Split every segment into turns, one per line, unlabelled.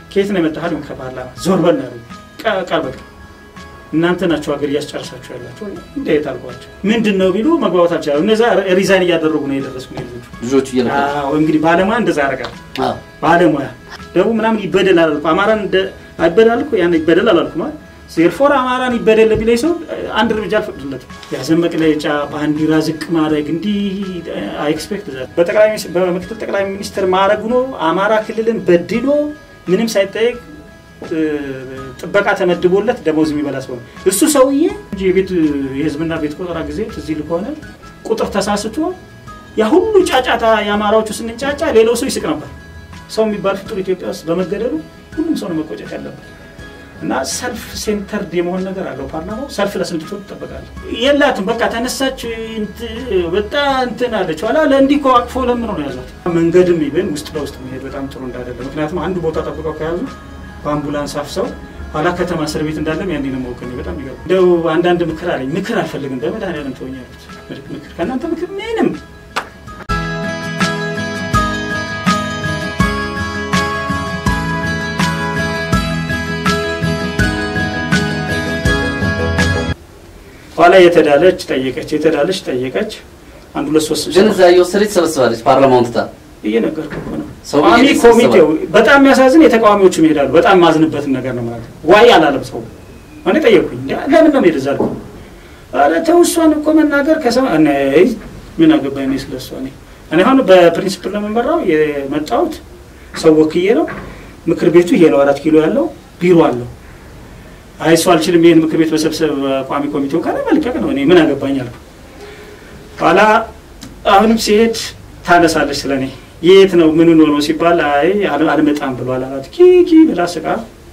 ከየት ነው የመጣህ አሉኝ። ከፓርላማ ዞር በል ነው ያሉኝ። ቃ- ቃል በቃል እናንተ ናቸው ሀገር እያስጨርሳችሁ ያላቸው እንዴት አልኳቸው። ምንድን ነው ቢሉ መግባባት አልቻለም። እነዛ ሪዛይን እያደረጉ ነው የደረስኩ ልጆቹ።
ልጆቹ እየለቀቁ
አዎ እንግዲህ ባለሙያ እንደዛ ያደርጋል።
አዎ።
ባለሙያ ደቡብ ምናምን ይበደል አላልኩ። አማራን እንደ አይበደል አልኩ። ያን ይበደል አላልኩ ማለት ዜርፎር አማራን ይበደል ቢለኝ ሰው አንድ እርምጃ አልፈቅድለትም። የሀዘን መግለጫ ባንዲራ ዝቅ ማድረግ እንዲህ አይኤክስፔክት በጠቅላይ ሚኒስ- በምክትል ጠቅላይ ሚኒስትር ማዕረግ ሆኖ አማራ ክልልን በድሎ ምንም ሳይጠየቅ እ፣ ጥበቃ ተመድቦለት ደሞዝ የሚበላ ሰው ነው እሱ ሰውዬ እንጂ የቤት የህዝብና ቤት ቆጠራ ጊዜ ትዝ ይል ከሆነ ቁጥር ተሳስቶ ያ ሁሉ ጫጫታ የአማራዎቹ ስንጫጫ ሌላው ሰው ይስቅ ነበር። ሰው የሚባል ፍጡር ኢትዮጵያ ውስጥ በመገደሉ ሁሉም ሰው ነው መቆጨት ያለበት እና ሰልፍ ሴንተርድ የመሆን ነገር አለው። ፓርላማው ሰልፍ ለስንድቶ ትጠበቃለ የላትም። በቃ ተነሳች እንት- በጣም እንትን አለች ኋላ ለእንዲህ እኮ አቅፎ ለምነው ነው ያዟት። መንገድም ይብን ውስጥ ለውስጥ መሄድ በጣም ጥሩ እንዳይደለ ምክንያቱም አንዱ ቦታ ጠብቀው ከያዙ በአምቡላንስ አፍሰው ኋላ ከተማ እስር ቤት እንዳለም ያኔ ነው ማወቅ በጣም ይገርም። እንደው አንዳንድ ምክር አለኝ። ምክር አልፈልግም በመድኃኒዓለም ተወኝ አሉት። ምክር ከእናንተ ምክር ምንም ኋላ የተዳለች ጠየቀች፣ የተዳለች ጠየቀች። አንድ ሁለት ሶስት
ግን እዛ እየወሰደች ትሰበስባለች ፓርላማውን ትታ
እየነገርኩ እኮ ነው።
ሰው
ቋሚ
እየተሰበሰበ
ኮሚቴው በጣም የሚያሳዝን የተቃዋሚዎቹም ይሄዳሉ። በጣም ማዝንበትን ነገር ነው ማለት ዋይ አላለም ሰው። እኔ ጠየቅኩኝ እንዲ ለምን ነው ሄደዛ አልኩ። ኧረ ተው እሷን እኮ መናገር ከሰማ እኔ ምን አገባኝ እኔ ስለ እሷ እኔ እኔ አሁን በፕሪንሲፕል ነው የምመራው የመጣሁት ሰው ወክዬ ነው። ምክር ቤቱ ይሄ ነው አራት ኪሎ ያለው ቢሮ አለው። አይ እሱ አልችልም ይህን ምክር ቤት መሰብሰብ ቋሚ ኮሚቴው ካለ መልቀቅ ነው። እኔ ምን አገባኝ አልኩ። ኋላ አሁንም ሲሄድ ታነሳለች ስለ እኔ የት ነው ምን ሆኖ ሲባል አይ አል- አልመጣም ብሏል አላት። ኪኪ ብላ ስቃ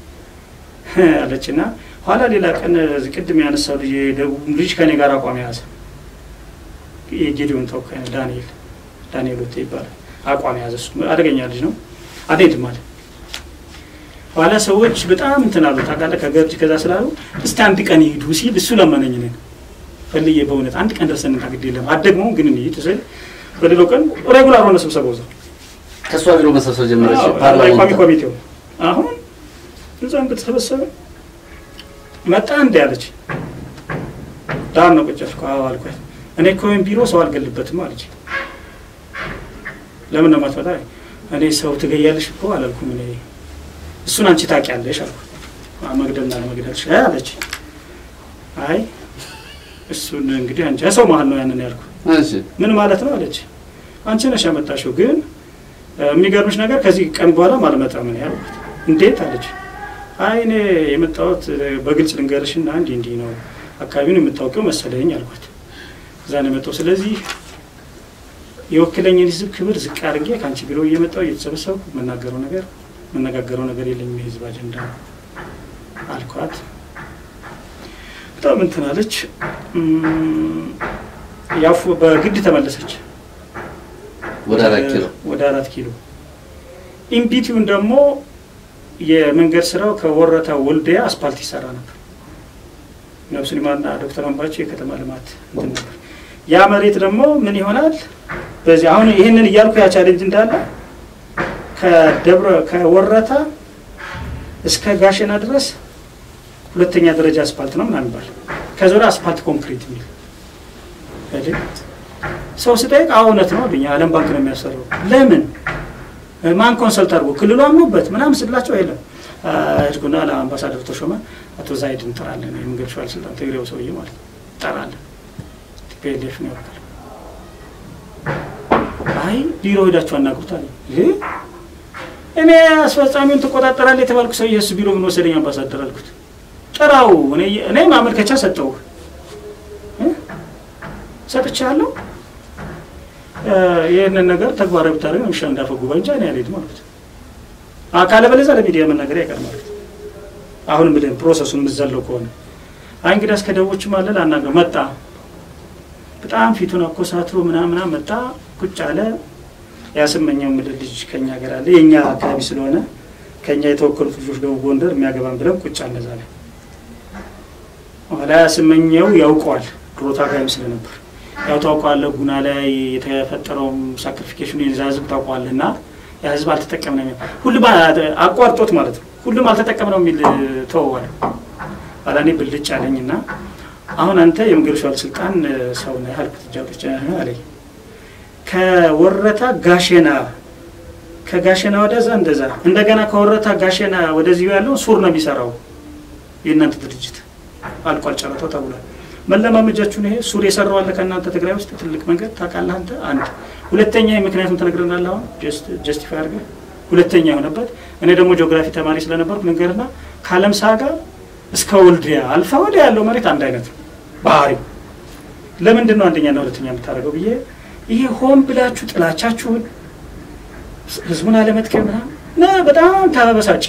አለችና ኋላ ሌላ ቀን እዚህ ቅድም ያነሳው ልጅ የደቡብ ልጅ ከኔ ጋር አቋም የያዘ የጌዲዮን ተወካይ ነው ዳንኤል ዳንኤል ወቴ ይባላል። አቋም የያዘ እሱ አደገኛ ልጅ ነው። አልሄድም አለ። ኋላ ሰዎች በጣም እንትን አሉ ታውቃለህ፣ ከገርጅ ከዛ ስላሉ እስቲ አንድ ቀን ይሂዱ ሲል እሱ ለመነኝ ነን ፈልዬ በእውነት አንድ ቀን ደርሰን እንታ ግድ የለም አደግመው ግን እንሂድ ስል በሌላው ቀን ሬጉላር ሆነ ስብሰባው እዛው
ከእሷ ቢሮ መሰብሰብ ጀመረች።
አዎ፣ ቋሚ
ፓርላማውን ትታ
ኮሚቴው አሁን እዛም ከተሰበሰበ መጣ እንዲ ያለች ዳር ነው ቁጭ ያልኩ። አዎ አልኳት። እኔ እኮ ወይም ቢሮ ሰው አልገልበትም አለች። ለምን ነው የማትመጣ? እኔ ሰው ትገያለሽ እኮ አላልኩም። እኔ እሱን አንቺ ታውቂያለሽ አልኩ። አዎ፣ መግደልና ለመግደልሽ እ አለች። አይ እሱን እንግዲህ አንቺ ሰው መሀል ነው ያንን ያልኩ
እሺ
ምን ማለት ነው አለች። አንቺ ነሽ ያመጣሽው፣ ግን እ፣ የሚገርምሽ ነገር ከዚህ ቀን በኋላ አልመጣም ነው ያልኩት። እንዴት አለች። አይ እኔ የመጣሁት እ፣ በግልጽ ልንገርሽና እንዲህ እንዲህ ነው አካባቢውን የምታውቂው መሰለኝ አልኳት። እዛ ነው የመጣው። ስለዚህ የወክለኝን ህዝብ ክብር ዝቅ አድርጌ ከአንቺ ቢሮ እየመጣሁ እየተሰበሰብኩ የምናገረው ነገር የምነጋገረው ነገር የለኝም የህዝብ አጀንዳ ነው አልኳት። በጣም እንትን አለች። እም፣ ያው በግድ ተመለሰች
ወደ አራት ኪሎ
ወደ አራት ኪሎ ኢምቢቲውን ደግሞ የመንገድ ስራው ከወረታ ወልዲያ አስፓልት ይሰራ ነበር። ነብሱን ይማርና ዶክተር አምባቸው የከተማ ልማት እንትን ነበር። ያ መሬት ደግሞ ምን ይሆናል? በዚህ አሁን ይህንን እያልኩ ያ ቻሌንጅ እንዳለ ከደብረ ከወረታ እስከ ጋሸና ድረስ ሁለተኛ ደረጃ አስፓልት ነው ምናምን ይባል ከዚ ወዲያ አስፓልት ኮንክሪት የሚል አይደል? ሰው ስጠይቅ አዎ እውነት ነው አሉኝ። ዓለም ባንክ ነው የሚያሰራው። ለምን ማን ኮንሰልት አድርጎ ክልሉ አምኖበት ምናምን ስላቸው የለም እድጉና ለአምባሳደር ተሾመ አቶ ዛይድ እንጠራለን የመንገድ ሸዋል ስልጣን ትግሬው ሰውዬ ማለት ነው እንጠራለን ቲፒኤልኤፍ ነው ያወቃል። አይ ቢሮ ሄዳችሁ አናግሩት አለኝ። ይህ እኔ አስፈጻሚውን ትቆጣጠራለህ የተባልኩ ሰውዬ እሱ ቢሮ ምን ወሰደኝ አምባሳደር አልኩት። ጥራው እኔ- እኔ ማመልከቻ ሰጠው ሰጥቻለሁ ይህንን ነገር ተግባራዊ ብታደርግ ነው የሚሻለው እንዳፈ ጉባኤ እንጂ እኔ አልሄድም አልኩት። አካለ በለዛ ለሚዲያ መናገር አይቀርም አልኩት። አሁን ምድን ፕሮሰሱን የምዘለው ከሆነ አይ እንግዲህ እስከ ደቦችም አለ ላናገር መጣ። በጣም ፊቱን አኮሳትሮ ምናምና መጣ። ቁጭ አለ። ያስመኘው ምድር ልጅ ከኛ ሀገር አለ የእኛ አካባቢ ስለሆነ ከኛ የተወከሉት ልጆች ደቡብ ጎንደር የሚያገባን ብለን ቁጭ አለ ዛሬ ኋላ ያስመኘው ያውቀዋል ድሮ ታጋይም ስለነበር ያው ታውቀዋለህ፣ ጉና ላይ የተፈጠረውም ሳክሪፊኬሽኑ የዛ ህዝብ ታውቀዋለህ። እና ያ ህዝብ አልተጠቀምነው ሁሉም አቋርጦት ማለት ነው። ሁሉም አልተጠቀምነው የሚል ተወዋል። ኋላ እኔ ብልጭ አለኝና አሁን አንተ የመንገዶች ባለስልጣን ሰው ነህ አልኩት። እጃቶች አለኝ ከወረታ ጋሼና ከጋሼና ወደዛ እንደዛ እንደገና ከወረታ ጋሼና ወደዚሁ ያለው ሱር ነው የሚሰራው የእናንተ ድርጅት አልቋል ጨረታው ተብሏል። መለማመጃችሁን ይሄ ሱር የሰራው አለ ከእናንተ ትግራይ ውስጥ ትልቅ መንገድ ታውቃለህ አንተ። አንድ ሁለተኛ ምክንያቱም ተነግረናል። አሁን ጀስቲፋይ አድርገህ ሁለተኛ የሆነበት እኔ ደግሞ ጂኦግራፊ ተማሪ ስለነበርኩ ንገርና ከአለምሳ ጋር እስከ ወልዲያ አልፋ ወዲያ ያለው መሬት አንድ አይነት ነው ባህሪው። ለምንድን ነው አንደኛና ሁለተኛ የምታደርገው ብዬ ይሄ ሆን ብላችሁ ጥላቻችሁን ህዝቡን አለመጥቀም ምናምን በጣም ታበሳጭ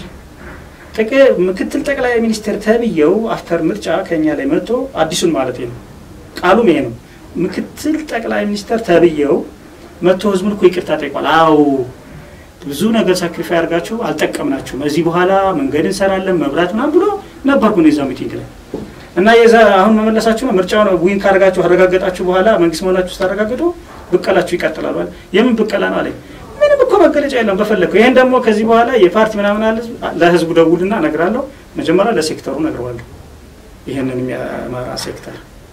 ምክትል ጠቅላይ ሚኒስትር ተብዬው አፍተር ምርጫ ከኛ ላይ መጥቶ አዲሱን ማለት ነው ቃሉም ይሄ ነው። ምክትል ጠቅላይ ሚኒስትር ተብዬው መጥቶ ህዝቡን እኮ ይቅርታ ጠይቋል። አዎ ብዙ ነገር ሳክሪፋይ አድርጋችሁ አልጠቀምናችሁም፣ እዚህ በኋላ መንገድ እንሰራለን መብራት ምናምን ብሎ ነበርኩ ነው የዛ ሚቲንግ ላይ እና የዛ አሁን መመለሳችሁ ነው። ምርጫውን ዊን ካደረጋችሁ አረጋገጣችሁ በኋላ መንግስት መሆናችሁ ስታረጋግጡ ብቀላችሁ ይቀጥላል። የምን ብቀላ ነው አለኝ። ምንም እኮ መገለጫ የለም በፈለግከው። ይሄን ደግሞ ከዚህ በኋላ የፓርቲ ምናምን አለ ለህዝቡ ደውልና እነግራለሁ። መጀመሪያ ለሴክተሩ እነግረዋለሁ፣ ይህንን የአማራ ሴክተር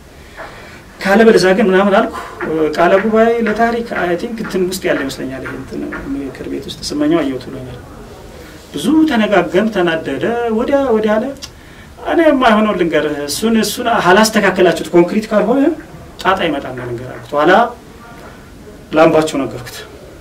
ካለ በለዛ ግን ምናምን አልኩ። ቃለ ጉባኤ ለታሪክ አይ ቲንክ እንትን ውስጥ ያለ ይመስለኛል። ይሄ እንትን ምክር ቤት ውስጥ ስመኛው አየሁት ብሎኛል። ብዙ ተነጋገም፣ ተናደደ፣ ወዲያ ወዲያ አለ። እኔ የማይሆነው ልንገርህ፣ እሱን እሱን አላስተካከላችሁት ኮንክሪት ካልሆነ ጣጣ ይመጣል ነው ልንገር አልኩት። ኋላ ላምባቸው ነገርኩት።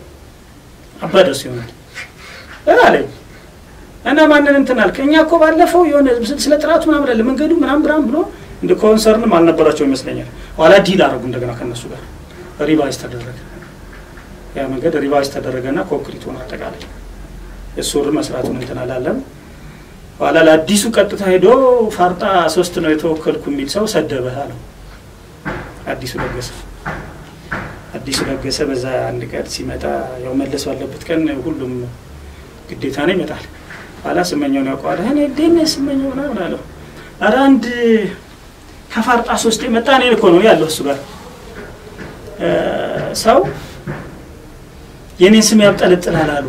አባደስ ይሆናል አለኝ እና ማንን እንትን አልክ? እኛ እኮ ባለፈው የሆነ ስለ ጥራቱ ምናምን አለ መንገዱ ምናምን ብራም ብሎ እንደ ኮንሰርንም አልነበራቸው ይመስለኛል። ኋላ ዲል አደረጉ እንደገና ከነሱ ጋር ሪቫይዝ ተደረገ። ያ መንገድ ሪቫይዝ ተደረገና ኮንክሪት ሆነ አጠቃላይ የሱር መስራቱን እንትን አላለም። ኋላ ለአዲሱ ቀጥታ ሄዶ ፋርጣ ሶስት ነው የተወከልኩ የሚል ሰው ሰደበህ አለው አዲሱ ለገሰ አዲሱ ለገሰ በዛ አንድ ቀን ሲመጣ ያው መለስ ባለበት ቀን ሁሉም ግዴታ ነው ይመጣል። ኋላ ስመኛውን ያውቀዋል። እኔ ደነ ስመኛው ምናምን አለው። ኧረ አንድ ከፋርጣ ሶስት የመጣ እኔ እኮ ነው ያለው እሱ ጋር ሰው የኔን ስም ያብጠለጥላል አሉ።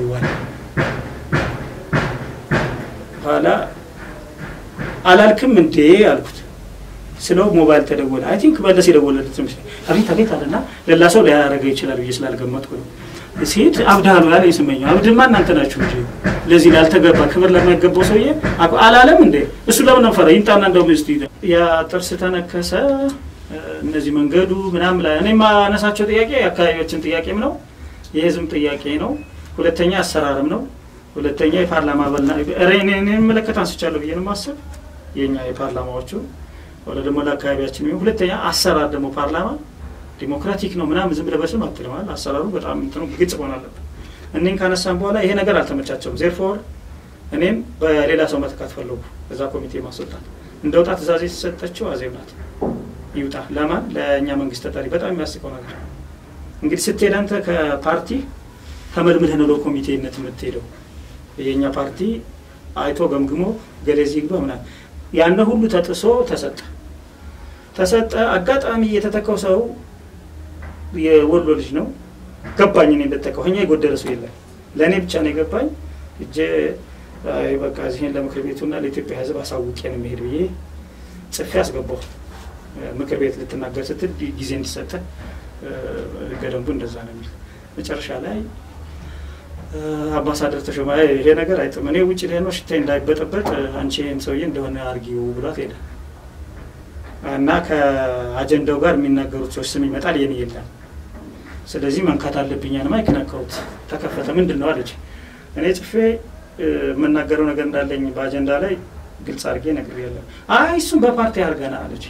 ኋላ አላልክም እንዴ አልኩት። ስለው ሞባይል ተደወለ። አይ ቲንክ መለስ የደወለለት ምስል አቤት አቤት አለና ሌላ ሰው ሊያደርገው ይችላል ብዬ ስላልገመጥኩ ነው። ሲሄድ አብድሃሉ ያለ የስመኘው አብድማ እናንተ ናችሁ እንጂ ለዚህ ላልተገባ ክብር ለማይገባው ሰውዬ አላለም እንዴ? እሱ ለምን ፈራ? ይምጣና እንደውም ስ ያ ጥርስ ተነከሰ። እነዚህ መንገዱ ምናምን ላይ እኔ የማነሳቸው ጥያቄ የአካባቢዎችን ጥያቄም ነው የህዝብ ጥያቄ ነው። ሁለተኛ አሰራርም ነው። ሁለተኛ የፓርላማ አባልና የሚመለከት አንስቻለሁ ብዬ ነው የማስብ የእኛ የፓርላማዎቹ ወደ ደግሞ ለአካባቢያችን የሚሆን ሁለተኛ አሰራር ደግሞ ፓርላማ ዲሞክራቲክ ነው ምናምን ዝም ብለህ በስም አትልማል። አሰራሩ በጣም እንትኑ ግልጽ መሆን አለበት። እኔን ካነሳን በኋላ ይሄ ነገር አልተመቻቸውም። ዜርፎር እኔም በሌላ ሰው መተካት ፈለጉ። እዛ ኮሚቴ ማስወጣት እንደወጣ ትእዛዝ የተሰጠችው አዜብ ናት። ይውጣ ለማን ለእኛ መንግስት ተጠሪ። በጣም የሚያስቀው ነገር እንግዲህ ስትሄድ አንተ ከፓርቲ ተመልምልህ ነው ለኮሚቴነት የምትሄደው። የእኛ ፓርቲ አይቶ ገምግሞ ገሌዚ ይግባ ምናምን ያነ ሁሉ ተጥሶ ተሰጠ ተሰጠ። አጋጣሚ የተተካው ሰው የወሎ ልጅ ነው። ገባኝ እኔ እንደተካው እኛ የጎደለ ሰው የለም። ለእኔ ብቻ ነው የገባኝ። እጄ በቃ እዚህን ለምክር ቤቱና ለኢትዮጵያ ሕዝብ አሳውቄ ነው የሚሄድ ብዬ ጽፌ አስገባሁ። ምክር ቤት ልትናገር ስትል ጊዜ እንዲሰጠ ገደንቡ እንደዛ ነው የሚል መጨረሻ ላይ አምባሳደር ተሾመ ይሄ ነገር አይጥም፣ እኔ ውጭ ላይ ነው ሽታዬ እንዳይበጠበጥ አንቺ ይህን ሰውዬ እንደሆነ አርጊው ብሏት ሄደ እና ከአጀንዳው ጋር የሚናገሩት ሰዎች ስም ይመጣል፣ የኔ የለም። ስለዚህ መንካት አለብኝ። ማይክ ነካሁት፣ ተከፈተ። ምንድን ነው አለች። እኔ ጽፌ የምናገረው ነገር እንዳለኝ በአጀንዳ ላይ ግልጽ አድርጌ ነግሬያለሁ። አይ እሱም በፓርቲ አድርገና አለች።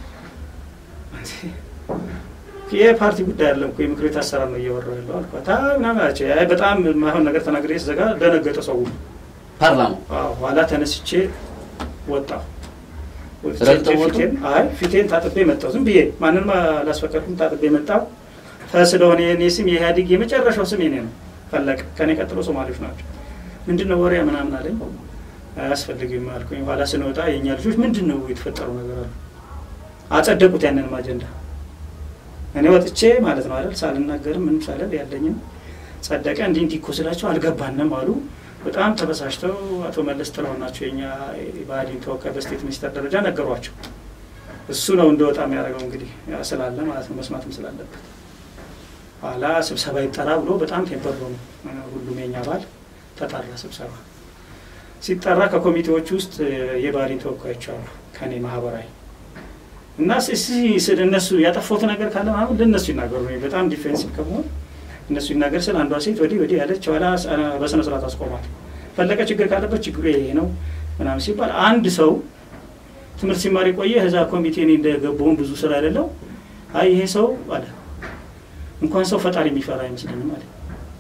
የፓርቲ ጉዳይ አይደለም እኮ የምክር ቤት አሰራር ነው እያወራሁ ያለው አልኳት። አይ ምናምን አለች። አይ በጣም የማይሆን ነገር ተናግሬ ስዘጋ ደነገጠ ሰው
ፓርላማው።
ኋላ ተነስቼ ወጣሁ።
ረግጠው ወጡ?
አይ ፊቴን ታጥቤ መጣሁ። ዝም ብዬ ማንንም አላስፈቀድኩም። ታጥቤ መጣሁ። ስለሆነ የኔ ስም የኢህአዴግ የመጨረሻው ስም የኔ ነው። ፈለቀ። ከኔ ቀጥሎ ሶማሌዎች ናቸው። ምንድን ነው ወሬ ምናምን አለኝ። አያስፈልግም አልኩኝ። ኋላ ስንወጣ የእኛ ልጆች ምንድን ነው የተፈጠረው ነገር አሉ። አጸደቁት ያንንም አጀንዳ እኔ ወጥቼ ማለት ነው አይደል ሳልናገርም ምንም ሳልል ያለኝም ጸደቀ። እንዲህ እንዲህ እኮ ስላቸው አልገባንም አሉ። በጣም ተበሳጭተው አቶ መለስ ጥላሁን ናቸው የኛ የብአዴን ተወካይ በስቴት ሚኒስተር ደረጃ ነገሯቸው። እሱ ነው እንደወጣ የሚያደርገው እንግዲህ ስላለ ማለት ነው መስማትም ስላለበት ኋላ ስብሰባ ይጠራ ብሎ በጣም ቴምፐር ሆኑ። ሁሉም የኛ አባል ተጠራ ስብሰባ። ሲጠራ ከኮሚቴዎች ውስጥ የብአዴን ተወካዮች አሉ ከኔ ማህበራዊ እና ስለ እነሱ ያጠፋሁት ነገር ካለ ምናምን ለእነሱ ይናገሩ ነው። በጣም ዲፌንሲቭ ከመሆን እነሱ ይናገር ስል አንዷ ሴት ወዲህ ወዲህ ያለች ኋላ በስነ ስርዓት አስቆማት። ፈለቀ ችግር ካለበት ችግሩ ይሄ ነው ምናምን ሲባል አንድ ሰው ትምህርት ሲማር የቆየ እዛ ኮሚቴ እኔ እንደገባውን ብዙ ስራ አይደለው አይ ይሄ ሰው አለ እንኳን ሰው ፈጣሪ የሚፈራ አይመስለኝም አለ።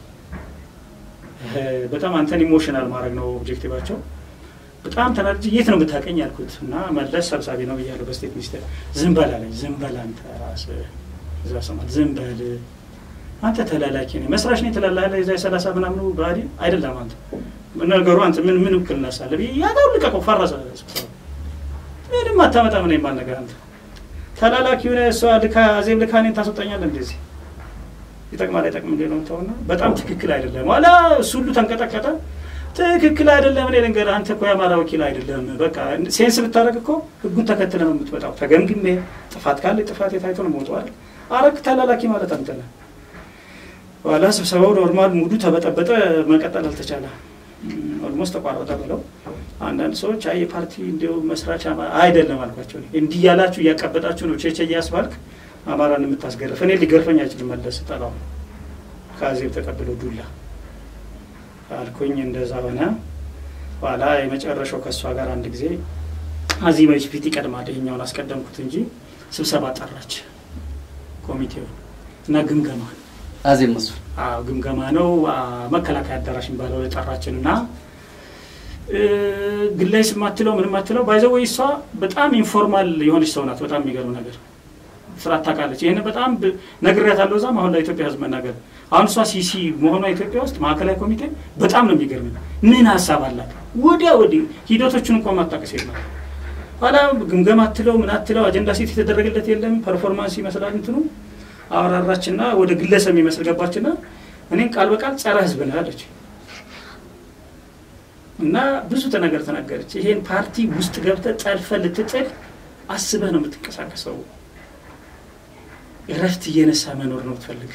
በጣም አንተን ኢሞሽናል ማድረግ ነው ኦብጀክቲቫቸው። በጣም ተናድጄ የት ነው የምታውቀኝ ያልኩት እና መለስ ሰብሳቢ ነው ብያለሁ በስቴት ሚኒስቴር። ዝም በል አለኝ። ዝም በል አንተ ራስህ እዛ ሰማል። ዝም በል አንተ ተላላኪ ነህ፣ መስራች ነኝ ትላለህ። የዛ የሰላሳ ምናምኑ ብአዴን አይደለም አንተ ነገሩ አንተ ምን ምን ውክልና ሳለ ያዳው ልቀቀው፣ ፈረሰ ስብሰባ። ምንም አታመጣ ምን የማል ነገር አንተ ተላላኪ ሆነ እሷ ልካ አዜብ ልካ እኔን ታስወጣኛለህ እንደዚህ ይጠቅማል አይጠቅም እንዴ ነው ተውና፣ በጣም ትክክል አይደለም ዋላ እሱ ሁሉ ተንቀጠቀጠ። ትክክል አይደለም። እኔ ልንገርህ፣ አንተ እኮ የአማራ ወኪል አይደለም። በቃ ሴንስ ብታደርግ እኮ ህጉን ተከትለ ነው የምትመጣው። ተገምግሜ ጥፋት ካለ ጥፋት የታይቶ ነው መውጡ አይደል? አረክ ተላላኪ ማለት አንተ ነህ። ኋላ ስብሰባው ኖርማል ሙዱ ተበጠበጠ፣ መቀጠል አልተቻለ፣ ኦልሞስት ተቋረጠ ብለው አንዳንድ ሰዎች አይ የፓርቲ እንዲያው መስራች አይደለም አልኳቸው። እንዲህ ያላችሁ እያቀበጣችሁ ነው ቼቼ እያስባልክ አማራን የምታስገርፍ እኔ ሊገርፈኝ አይችልም። መለስ ጠላው ከአዜብ ተቀብሎ ዱላ አልኩኝ። እንደዛ ሆነ። ኋላ የመጨረሻው ከእሷ ጋር አንድ ጊዜ አዚማ ፊት ይቀድማል። ይሄኛውን አስቀደምኩት እንጂ ስብሰባ ጠራች ኮሚቴውን እና ግምገማ
አዜብ መስፍን
ግምገማ ነው መከላከያ አዳራሽ የሚባለው የጠራችን እና ግላይ ስማትለው ምንም አትለው ባይዘው ወይ እሷ በጣም ኢንፎርማል የሆነች ሰው ናት። በጣም የሚገርም ነገር ስራት ታውቃለች። ይህን በጣም ነግሬያታለሁ። እዛም አሁን ለኢትዮጵያ ሕዝብ መናገር አሁን እሷ ሲሲ መሆኗ ኢትዮጵያ ውስጥ ማዕከላዊ ኮሚቴ በጣም ነው የሚገርም። ምን ሀሳብ አላት ወዲያ ወዲህ ሂደቶቹን እንኳ ማጣቀስ የለም። ኋላ ግምገማ አትለው ምን አትለው አጀንዳ ሴት የተደረገለት የለም። ፐርፎርማንስ ይመስላል እንትኑ አወራራችና ወደ ግለሰብ የሚመስል ገባችና እኔን ቃል በቃል ጸረ ሕዝብ ነህ አለች እና ብዙ ነገር ተናገረች። ይሄን ፓርቲ ውስጥ ገብተህ ጠልፈህ ልትጥል አስበህ ነው የምትንቀሳቀሰው እረፍት እየነሳ መኖር ነው ትፈልግ።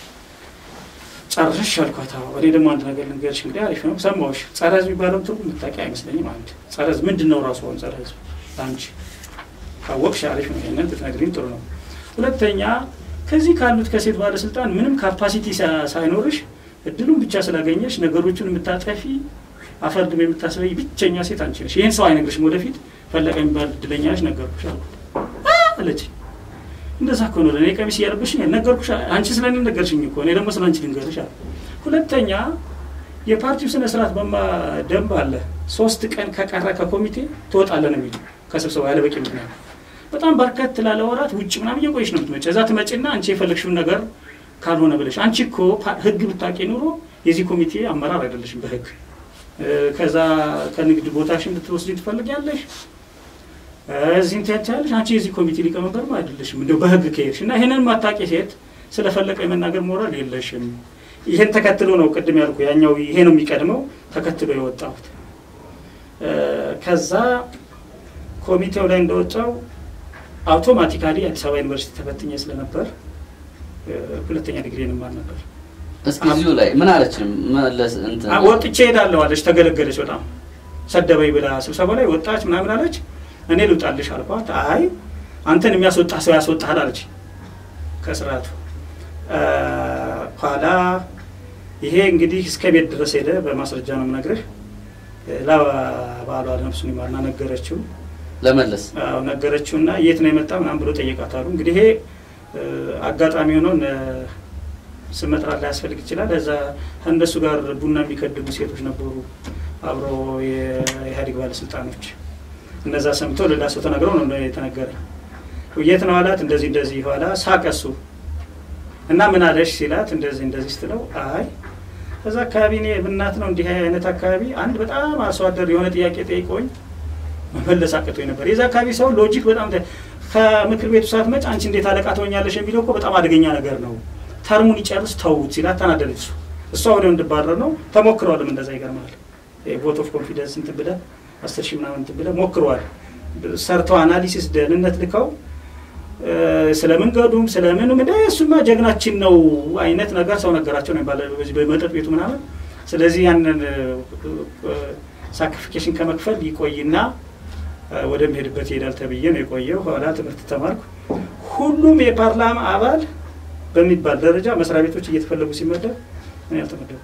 ጨርሽ አልኳት። እኔ ደግሞ አንድ ነገር ልንገርሽ፣ እንግዲህ አሪፍ ነው ሰማሁሽ። ጸረ ህዝብ የሚባለው ትርጉም የምታውቂ አይመስለኝም። አንድ ጸረ ህዝብ ምንድን ነው ራሱ? አሁን ጸረ ህዝብ አንቺ ካወቅሽ አሪፍ ነው፣ ይሄንን ብትነግሪኝ ጥሩ ነው። ሁለተኛ ከዚህ ካሉት ከሴት ባለስልጣን ምንም ካፓሲቲ ሳይኖርሽ እድሉን ብቻ ስላገኘሽ ነገሮቹን የምታጠፊ አፈርድም የምታስበይ ብቸኛ ሴት አንቺ ነሽ። ይህን ሰው አይነግርሽም። ወደፊት ፈለቀ የሚባል እድለኛ ነሽ ነገርኩሽ አለች። እንደዛ እኮ ነው ለእኔ ቀሚስ እያለብሽኝ ነገርኩሽ። አንቺ ስለ እኔ ነገርሽኝ እኮ እኔ ደግሞ ስለ አንቺ ልንገርሽ አለ። ሁለተኛ የፓርቲው ስነ ስርዓት በማ ደንብ አለ። ሶስት ቀን ከቀረ ከኮሚቴ ትወጣለህ ነው የሚሉ ከስብሰባ ያለ በቂ ምክንያት በጣም በርከት ላለ ወራት ውጭ ምናምን እየቆየሽ ነው የምትመጪ። እዛ ትመጪና አንቺ የፈለግሽውን ነገር ካልሆነ ብለሽ አንቺ እኮ ህግ ብታውቂ ኑሮ የዚህ ኮሚቴ አመራር አይደለሽም በህግ ከዛ ከንግድ ቦታሽን ልትወስጂ ትፈልጊያለሽ እዚህም ትያቻለሽ። አንቺ የዚህ ኮሚቴ ሊቀመንበርም አይደለሽም እንደው በህግ ከሄድሽ እና ይህንን ማታቂ ሴት ስለፈለቀ የመናገር ሞራል የለሽም። ይሄን ተከትሎ ነው ቅድም ያልኩ ያኛው ይሄ ነው የሚቀድመው ተከትሎ የወጣሁት። ከዛ ኮሚቴው ላይ እንደወጣው አውቶማቲካሊ አዲስ አበባ ዩኒቨርሲቲ ተፈትኜ ስለነበር ሁለተኛ ዲግሪ እንማር ነበር።
እስኪ እዚሁ ላይ ምን አለች? መለስ እንትን
ወጥቼ ሄዳለሁ አለች። ተገለገለች። በጣም ሰደበኝ ብላ ስብሰባ ላይ ወጣች ምናምን አለች። እኔ ልውጣልሽ አልኳት። አይ አንተን የሚያስወጣ ሰው ያስወጣሃል አለች ከስርዓቱ። ኋላ ይሄ እንግዲህ እስከ ቤት ድረስ ሄደ። በማስረጃ ነው የምነግርህ። ለባሏ ነፍሱን ይማርና ነገረችው
ለመለስ
ነገረችው እና የት ነው የመጣ ምናምን ብሎ ጠየቃታሉ። እንግዲህ ይሄ አጋጣሚ ሆኖ ስም መጥራት ላያስፈልግ ይችላል። እዛ ከእነሱ ጋር ቡና የሚከድሙ ሴቶች ነበሩ፣ አብሮ የኢህአዴግ ባለስልጣኖች። እነዛ ሰምተው ሌላ ሰው ተነግረው ነው የተነገረ። የት ነው አላት። እንደዚህ እንደዚህ ኋላ ሳቀሱ እና ምን አለሽ ሲላት እንደዚህ እንደዚህ ስትለው አይ እዛ አካባቢ እኔ ብናት ነው እንዲህ አይነት አካባቢ አንድ በጣም አርሶ አደር የሆነ ጥያቄ ጠይቆኝ መመለስ አቅቶኝ ነበር። የዛ አካባቢ ሰው ሎጂክ በጣም ከምክር ቤቱ ሳትመጭ አንቺ እንዴት አለቃ ትሆኛለሽ የሚለው እኮ በጣም አደገኛ ነገር ነው ተርሙን ይጨርስ ተውት ሲላት ተናደደች። እሱ እሷ ወዲያው እንድባረር ነው ተሞክረዋልም። እንደዛ ይገርማል። ቮት ኦፍ ኮንፊደንስ እንትን ብለህ አስር ሺህ ምናምን እንትን ብለህ ሞክረዋል። ሰርተው አናሊሲስ ደህንነት ልከው ስለ መንገዱም ስለምኑም እንደ እሱማ ጀግናችን ነው አይነት ነገር ሰው ነገራቸው ነው ይባላል በዚህ በመጠጥ ቤቱ ምናምን። ስለዚህ ያንን ሳክሪፊኬሽን ከመክፈል ይቆይና ወደሚሄድበት ይሄዳል ተብዬ ነው የቆየው። ኋላ ትምህርት ተማርኩ። ሁሉም የፓርላማ አባል በሚባል ደረጃ መስሪያ ቤቶች እየተፈለጉ ሲመደብ እኔ አልተመደብኩ።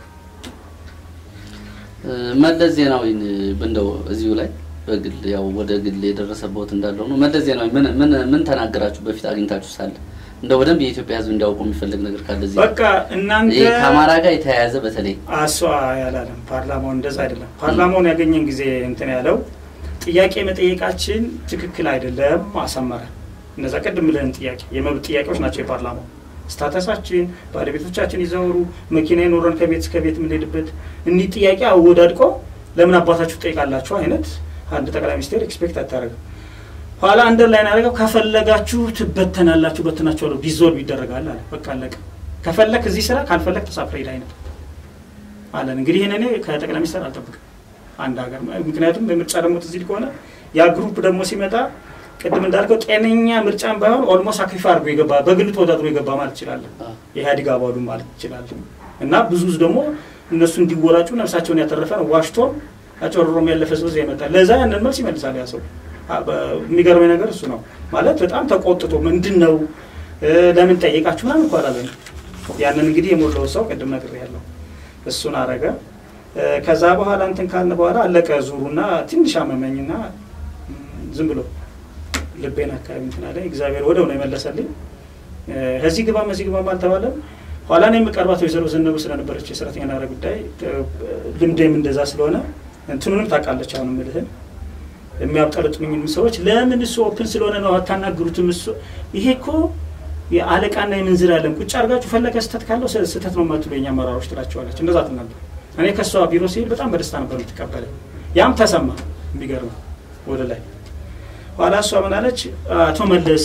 መለስ ዜናዊን እንደው እዚሁ ላይ በግል ያው ወደ ግል የደረሰበት እንዳለው ነው። መለስ ዜናዊ ምን ምን ምን ተናገራችሁ በፊት አግኝታችሁ ሳለ እንደ በደንብ የኢትዮጵያ ሕዝብ እንዲያውቁ የሚፈልግ ነገር ካለ እዚህ
በቃ እናንተ
ይሄ ከአማራ ጋር የተያያዘ በተለይ
አሷ ያላለም ፓርላማውን እንደዛ አይደለም። ፓርላማውን ያገኘን ጊዜ እንትን ያለው ጥያቄ መጠየቃችን ትክክል አይደለም አሰመረ። እነዛ ቅድም ብለን ጥያቄ የመብት ጥያቄዎች ናቸው የፓርላማው ስታተሳችን፣ ባለቤቶቻችን ይዘውሩ፣ መኪና የኖረን ከቤት እስከ ቤት የምንሄድበት እኒህ ጥያቄ አወዳድቆ ለምን አባታችሁ ትጠይቃላችሁ አይነት አንድ ጠቅላይ ሚኒስቴር ኤክስፔክት አታደርግም። ኋላ አንደር ላይ ናደርገው ከፈለጋችሁ ትበተናላችሁ፣ በትናችኋለሁ፣ ዲዞልቭ ይደረጋል አለ። በቃ አለቀ። ከፈለክ እዚህ ስራ ካልፈለክ ተሳፍረ ሄድ አይነት አለን። እንግዲህ ይህን እኔ ከጠቅላይ ሚኒስትር አልጠብቅም አንድ ሀገር ምክንያቱም በምርጫ ደግሞ ትዝ ይል ከሆነ ያ ግሩፕ ደግሞ ሲመጣ ቅድም እንዳልከው ጤነኛ ምርጫን ባይሆን ኦልሞስት ሳክሪፋ አድርጎ የገባ በግል ተወዳድሮ የገባ ማለት ይችላለን። የኢህአዴግ አባሉ ማለት ይችላለን። እና ብዙ ደግሞ እነሱ እንዲወራጩ ነፍሳቸውን ያተረፈ ነው። ዋሽቶም አጨርሮም ያለፈ ሰው ይመጣል። ለዛ ያንን መልስ ይመልሳል ያ ሰው። የሚገርመኝ ነገር እሱ ነው ማለት በጣም ተቆጥቶ ምንድን ነው ለምን ጠየቃችሁ ምናምን እኮ አላለም። ያንን እንግዲህ የሞላው ሰው ቅድም ነግሬያለሁ። እሱን አረገ። ከዛ በኋላ እንትን ካልን በኋላ አለቀ ዙሩና ትንሽ አመመኝና ዝም ብሎ ልቤን አካባቢ እንትን አለኝ። እግዚአብሔር ወደው ነው የመለሰልኝ። ከዚህ ግባም እዚህ ግባም አልተባለም። ኋላ ነው የምቀርባት ወይዘሮ ዘነቡ ስለነበረች የሰራተኛ ናረ ጉዳይ ልምዴም እንደዛ ስለሆነ እንትኑንም ታውቃለች። አሁን ምልህን የሚያብጠረጥሙኝም ሰዎች ለምን እሱ ኦፕን ስለሆነ ነው አታናግሩትም? እሱ ይሄ እኮ የአለቃና የምንዝር ያለን ቁጭ አድርጋችሁ ፈለገ ስህተት ካለው ስህተት ነው የማትሉ የኛ አመራሮች ትላቸዋለች። እንደዛ ትል ነበር። እኔ ከእሷ ቢሮ ሲሄድ በጣም በደስታ ነበር የምትቀበለኝ። ያም ተሰማ። የሚገርም ወደ ላይ ኋላ እሷ ምን አለች? አቶ መለስ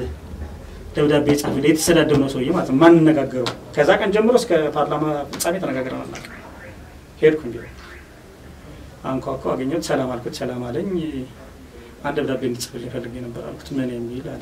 ደብዳቤ ጻፍልኝ። የተሰዳደብ ነው ሰውዬ ማለት ነው ማንነጋገረው። ከዛ ቀን ጀምሮ እስከ ፓርላማ ፍጻሜ ተነጋግረን አናውቅም። ሄድኩኝ ቢሮ አንኳኳ፣ አገኘሁት። ሰላም አልኩት። ሰላም አለኝ። አንድ ደብዳቤ እንድጽፍልኝ ፈልጌ ነበር አልኩት። ምን የሚል አለ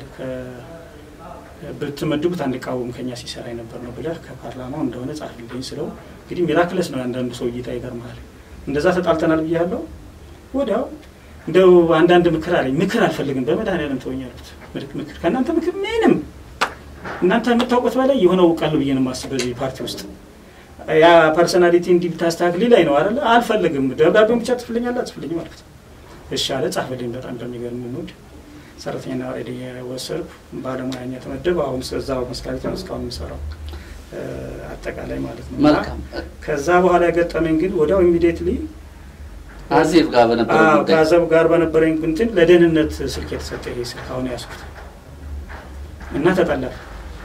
ብትመድቡት አንድ ቃወም ከኛ ሲሰራ ነበር ነው ብለህ ከፓርላማው እንደሆነ ጻፍልኝ ስለው እንግዲህ ሚራክለስ ነው ያንዳንዱ ሰው እይታ ይገርምሃል። እንደዛ ተጣልተናል ብያለሁ። ወዲያው እንደው አንዳንድ ምክር አለኝ። ምክር አልፈልግም በመድኃኒዓለም ተወኝ አልኩት። ምክር ከእናንተ ምክር ምንም እናንተ የምታውቁት በላይ የሆነ እውቃለሁ ብዬ ነው የማስብ በዚህ ፓርቲ ውስጥ ያ ፐርሶናሊቲ እንዲህ ብታስተካክል ላይ ነው አይደለ? አልፈልግም። ደብዳቤውን ብቻ ትፍልኛለህ? አትፍልኝም አልኩት። እሺ አለ። ጻፈልኝ። በጣም በሚገርም ሙድ ሰራተኛና ሬዲ የወሰድኩ ባለሙያኛ ተመደብ። አሁን እዛው መስሪያ ቤት ነው እስካሁን የምሰራው አጠቃላይ ማለት ነው።
መልካም።
ከዛ በኋላ የገጠመኝ ግን ወዲያው ኢሚዲየትሊ
አዜብ ጋር በነበረ ጉዳይ
ከአዘብ ጋር በነበረኝ እንትን ለደህንነት ስልክ የተሰጠ ይሄ ስልክ አሁን ያዝኩት እና ተጠለፈ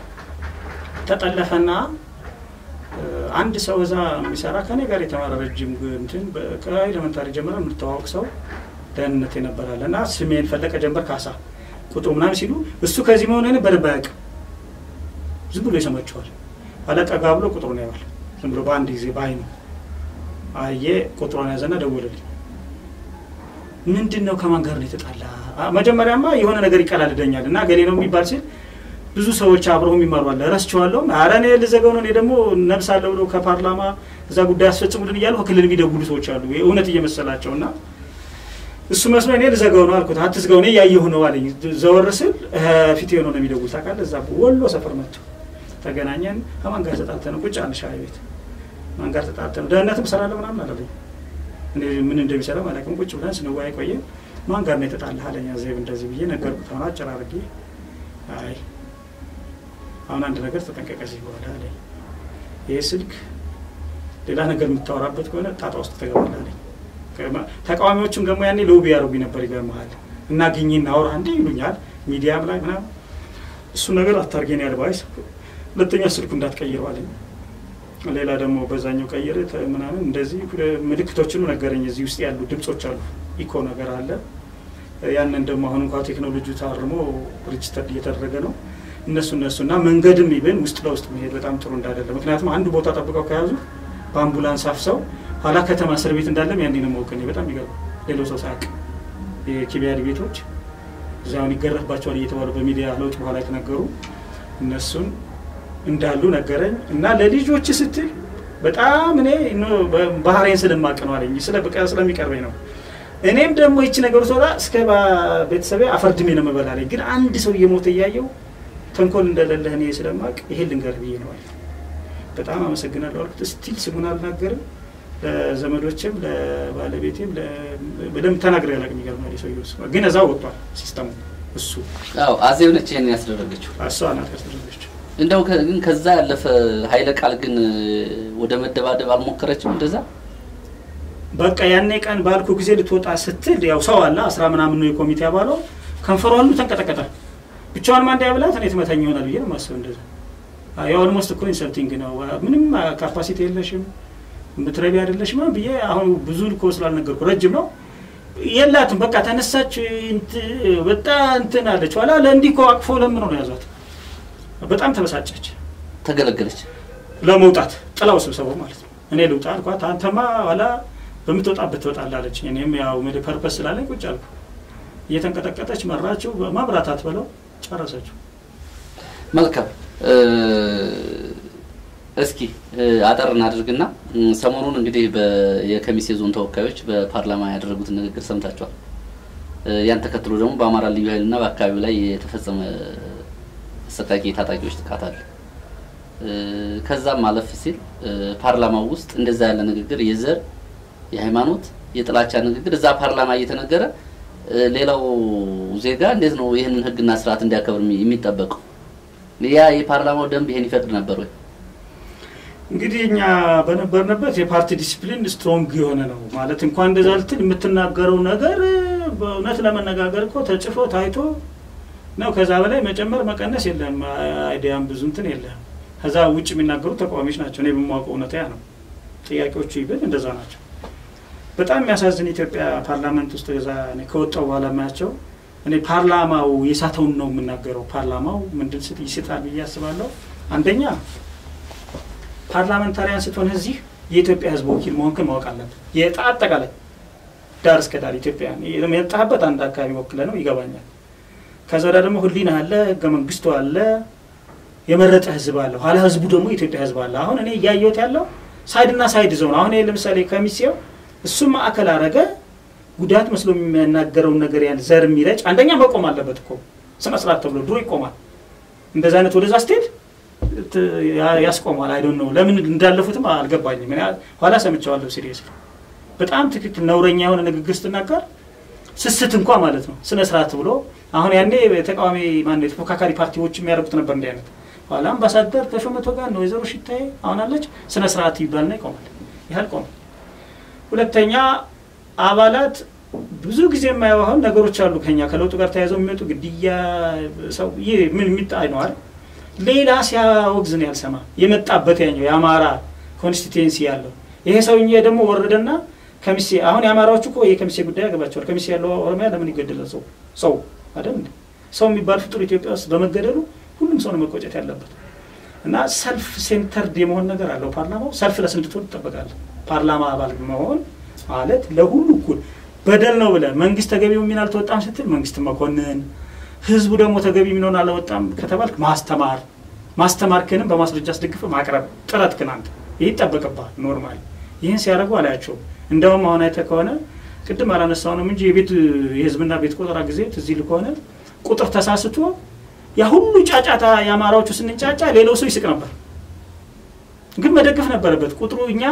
ተጠለፈና አንድ ሰው እዛ የሚሰራ ከኔ ጋር የተማረ ረጅም እንትን ከኤሌመንታሪ ጀምረ የምትተዋወቅ ሰው ደህንነት የነበራለ እና ስሜን ፈለቀ ጀንበር ካሳ ቁጥሩ ምናምን ሲሉ እሱ ከዚህ መሆን በደንብ አያውቅም። ዝም ብሎ ይሰማቸዋል። ኋላ ጠጋ ብሎ ቁጥሩን ያዋል። ዝም ብሎ በአንድ ጊዜ በአይኑ አየ ቁጥሩን ያዘና ደወለልኝ። ምንድን ነው ከማን ጋር ነው የተጣላ? መጀመሪያማ የሆነ ነገር ይቀላልደኛል እና ገሌ ነው የሚባል ሲል ብዙ ሰዎች አብረው የሚማሩ አለ ረስቸዋለሁ። ኧረ እኔ ልዘጋው ነው እኔ ደግሞ ነብስ አለ ብሎ ከፓርላማ እዛ ጉዳይ አስፈጽሙልን እያሉ ከክልል የሚደውሉ ሰዎች አሉ እውነት እየመሰላቸው እና እሱ መስሎ እኔ ልዘጋው ነው አልኩት። አትዝጋው እኔ እያየሁ ነው አለኝ። ዘወር ስል ፊት የሆነ ነው የሚደውል ታውቃለህ። እዛ ወሎ ሰፈር መጥቶ ተገናኘን። ከማን ጋር ተጣልተን ቁጭ አለ ሻይ ቤት ማን ጋር ተጣልተን ደህንነትም እሰራለሁ ምናምን አላለኝ። እኔ ምን እንደሚሰራ አላውቅም። ቁጭ ብለን ስንወያይ ቆየን። ማን ጋር ነው የተጣላህ አለኝ። ዜብ እንደዚህ ብዬ ነገርኩት። አሁን አጭር አድርጌ አይ አሁን አንድ ነገር ተጠንቀቀ እዚህ በኋላ አለኝ። ይህ ስልክ ሌላ ነገር የምታወራበት ከሆነ ጣጣ ውስጥ ትገባለህ አለኝ። ተቃዋሚዎችም ደግሞ ያኔ ሎቢ ያደርጉኝ ነበር። ይገርምሃል እና ግኝ እናወራ እንዴ ይሉኛል ሚዲያም ላይ ምናምን እሱ ነገር አታርጌን ያልባይስ ሁለተኛ ስልኩ እንዳትቀይረው አለኝ። ሌላ ደግሞ በዛኛው ቀይር ምናምን እንደዚህ ምልክቶችንም ነገረኝ። እዚህ ውስጥ ያሉ ድምጾች አሉ፣ ኢኮ ነገር አለ። ያንን ደግሞ አሁን እንኳ ቴክኖሎጂ ታርሞ ሪጅስተር እየተደረገ ነው። እነሱ እነሱ እና መንገድም ይብን ውስጥ ለውስጥ መሄድ በጣም ጥሩ እንዳይደለም። ምክንያቱም አንድ ቦታ ጠብቀው ከያዙ በአምቡላንስ አፍሰው ኋላ ከተማ እስር ቤት እንዳለም ያኔ ነው ማወቅ እኔ በጣም ይገርም ሌሎ ሰው ሳያውቅ የኪቢያድ ቤቶች እዚያውን ይገረፍባቸዋል እየተባሉ በሚዲያ ለውጥ በኋላ የተነገሩ እነሱን እንዳሉ ነገረኝ እና ለልጆች ስትል በጣም እኔ ባህሬን ስለማቅ ነው አለኝ ስለሚቀርበኝ ነው እኔም ደግሞ ይቺ ነገሩ ስወጣ እስከ ቤተሰቤ አፈርድሜ ነው የምበላለኝ ግን አንድ ሰው እየሞተ እያየው ተንኮል እንደሌለህ እኔ ስለማቅ ይሄ ልንገር ብዬ ነው አለ በጣም አመሰግናለሁ አልኩት ስቲል ስሙን አልናገርም ለዘመዶችም ለባለቤቴም በደንብ ተናግሬ ያላቅ የሚገርም ሰው ግን እዛ ወጥቷል ሲስተሙ እሱ
አዎ አዜብ ነች ይሄን ያስደረገችው
እሷ ናት ያስደረገችው
እንደው ግን ከዛ ያለፈ ኃይለ ቃል ግን ወደ መደባደብ አልሞከረችም እንደዛ
በቃ ያኔ ቀን ባልኩ ጊዜ ልትወጣ ስትል ያው ሰው አለ አስራ ምናምን ነው የኮሚቴ አባሏ ከንፈሯ ሁሉ ተንቀጠቀጠ ብቻዋን ማንዳ ብላት እኔ ትመታኝ ይሆናል ብዬ ነው ማስብ እንደዛ ያው ኦልሞስት እኮ ኢንሰልቲንግ ነው ምንም ካፓሲቲ የለሽም ምትረቢ አይደለሽም ብዬ አሁን ብዙ እኮ ስላልነገርኩ ረጅም ነው የላትም በቃ ተነሳች በጣም እንትን አለች ኋላ ለእንዲህ እኮ አቅፎ ለምኖ ነው ያዟት በጣም ተበሳጨች
ተገለገለች
ለመውጣት ጥላው ስብሰባው ማለት ነው እኔ ልውጣ አልኳት አንተማ ኋላ በምትወጣበት ትወጣለህ አለች እኔም ያው እንግዲህ ፐርፐስ ስላለኝ ቁጭ አልኩ እየተንቀጠቀጠች መራችው ማብራት አትበለው ጨረሰችው
መልካም እስኪ አጠር እናድርግና ሰሞኑን እንግዲህ የከሚሴ ዞን ተወካዮች በፓርላማ ያደረጉትን ንግግር ሰምታችኋል። ያን ተከትሎ ደግሞ በአማራ ልዩ ኃይልና በአካባቢው ላይ የተፈጸመ አሰቃቂ የታጣቂዎች ጥቃት አለ። ከዛም አለፍ ሲል ፓርላማው ውስጥ እንደዛ ያለ ንግግር የዘር የሃይማኖት፣ የጥላቻ ንግግር እዛ ፓርላማ እየተነገረ ሌላው ዜጋ እንዴት ነው ይህንን ህግና ስርዓት እንዲያከብር የሚጠበቀው? ያ የፓርላማው ደንብ ይሄን ይፈቅድ ነበር ወይ?
እንግዲህ እኛ በነበርንበት የፓርቲ ዲሲፕሊን ስትሮንግ የሆነ ነው ማለት እንኳን እንደዛ ልትል የምትናገረው ነገር በእውነት ለመነጋገር እኮ ተጽፎ ታይቶ ነው። ከዛ በላይ መጨመር መቀነስ የለም። አይዲያም ብዙ እንትን የለም። ከዛ ውጭ የሚናገሩ ተቃዋሚዎች ናቸው። እኔ በማውቀው እውነታ ያ ነው። ጥያቄዎቹ ይብል እንደዛ ናቸው። በጣም የሚያሳዝን ኢትዮጵያ ፓርላመንት ውስጥ ዛ ከወጣው በኋላ ማያቸው እኔ ፓርላማው የሳተውን ነው የምናገረው። ፓርላማው ምንድን ስት ይስጣል ብዬ አስባለሁ። አንደኛ ፓርላመንታሪያን ስትሆን እዚህ የኢትዮጵያ ሕዝብ ወኪል መሆንክን ማወቅ አለብን። የጣ አጠቃላይ ዳር እስከ ዳር ኢትዮጵያ የመጣህበት አንድ አካባቢ ወክለ ነው ይገባኛል። ከዛ ወዲያ ደግሞ ህሊና አለ፣ ህገ መንግስቱ አለ፣ የመረጠ ህዝብ አለ። ኋላ ህዝቡ ደግሞ የኢትዮጵያ ህዝብ አለ። አሁን እኔ እያየሁት ያለው ሳይድና ሳይድ ዞን አሁን ለምሳሌ ከሚሴው እሱም ማዕከል አረገ ጉዳት መስሎ የሚናገረውን ነገር ያን ዘር የሚረጭ አንደኛ መቆም አለበት እኮ ስነ ስርዓት ተብሎ ድሮ ይቆማል። እንደዚ አይነት ወደዛ ስትሄድ ያስቆማል። አይዶን ነው ለምን እንዳለፉትም አልገባኝም። ኋላ ሰምቸዋለሁ። ሲሪየስ በጣም ትክክል ነውረኛ የሆነ ንግግር ስትናገር ስስት እንኳ ማለት ነው ስነ ስርዓት ብሎ አሁን ያኔ ተቃዋሚ ማነው የተፎካካሪ ፓርቲዎች የሚያደርጉት ነበር እንዲህ አይነት ኋላ አምባሳደር ተሾመ ቶጋ ነው ወይዘሮ ሽታዬ አሁን አለች ስነ ስርዓት ይባልና ይቆማል። ያህል ቆመ። ሁለተኛ አባላት ብዙ ጊዜ የማየው አሁን ነገሮች አሉ ከኛ ከለውጡ ጋር ተያይዘው የሚመጡ ግድያ፣ ሰው ይህ ምን የሚጣይ ነው አይደል? ሌላ ሲያወግዝ ነው ያልሰማ የመጣበት ያኛው የአማራ ኮንስቲቴንሲ ያለው ይሄ ሰውዬ ደግሞ ወረደና ከሚሴ አሁን የአማራዎቹ እኮ የከሚሴ ጉዳይ ያገባቸዋል። ከሚሴ ያለው ኦሮሚያ ለምን ይገደላል? ሰው ሰው አይደል እንዴ? ሰው የሚባል ፍጡር ኢትዮጵያ ውስጥ በመገደሉ ሁሉም ሰው ነው መቆጨት ያለበት እና ሰልፍ ሴንተርድ የመሆን ነገር አለው ፓርላማው። ሰልፍ ለስ እንድትሆን ትጠበቃለህ። ፓርላማ አባል መሆን ማለት ለሁሉ እኩል በደል ነው ብለህ መንግስት ተገቢው ሚና አልተወጣም ስትል መንግስት መኮንን፣ ህዝቡ ደግሞ ተገቢ ሚናውን አልወጣም ከተባልክ ማስተማር ማስተማርክንም በማስረጃ አስደግፈ ማቅረብ ጥረት ግን አንተ ይህ ይጠበቅብሃል። ኖርማል ይህን ሲያደርጉ አላያቸውም። እንደውም አሁን አይተህ ከሆነ ቅድም አላነሳውንም እንጂ የቤት የህዝብና ቤት ቆጠራ ጊዜ ትዝ ይልህ ከሆነ ቁጥር ተሳስቶ ያ ሁሉ ጫጫታ የአማራዎቹ ስንጫጫ ሌላው ሰው ይስቅ ነበር፣ ግን መደገፍ ነበረበት። ቁጥሩ እኛ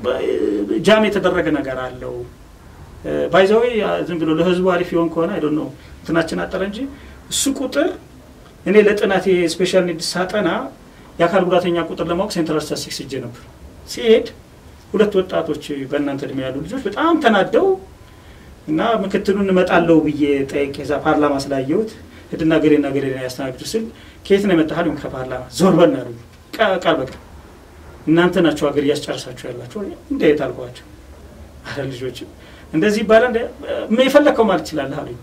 ጃም የተደረገ ነገር አለው ባይዛዊ ዝም ብሎ ለህዝቡ አሪፍ ይሆን ከሆነ አይዶ ነው እንትናችን አጠረ እንጂ እሱ ቁጥር እኔ ለጥናት ስፔሻል ኒድ ሳጠና የአካል ጉዳተኛ ቁጥር ለማወቅ ሴንትራል ስታቲስቲክስ ሄጄ ነበር። ሲሄድ ሁለት ወጣቶች በእናንተ እድሜ ያሉ ልጆች በጣም ተናደው እና ምክትሉን እመጣለሁ ብዬ ጠይቄ እዛ ፓርላማ ስላየሁት ሂድና ገሌና ገሌ ያስተናግዱ ስል ከየት ነው የመጣህ አሉኝ። ከፓርላማ ዞር በል አሉኝ። ቃል በቃል እናንተ ናቸው ሀገር እያስጨርሳችሁ ያላችሁ። እንዴት አልኳቸው። አረ ልጆች እንደዚህ ይባላል የፈለግከው ማለት ትችላለህ አሉኝ።